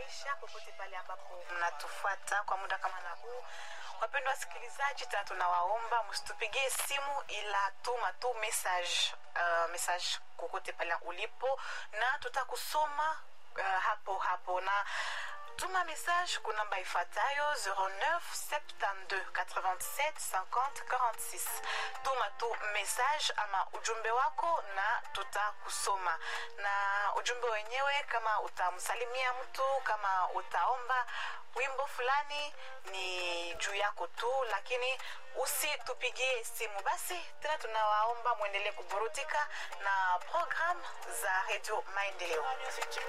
kuwakaribisha popote pale ambapo mnatufuata kwa muda kama na huu. Wapendwa wasikilizaji, tena tunawaomba msitupigie simu, ila tuma tu message, uh, message kokote pale ulipo na tutakusoma uh, hapo hapo na tuma message ku namba ifuatayo 09 72 87 50 46 tuma tu message ama ujumbe wako na tutakusoma na ujumbe wenyewe kama utamsalimia mtu kama utaomba wimbo fulani ni juu yako tu lakini usitupigie simu basi tena tunawaomba mwendelee kuburudika na program za redio maendeleo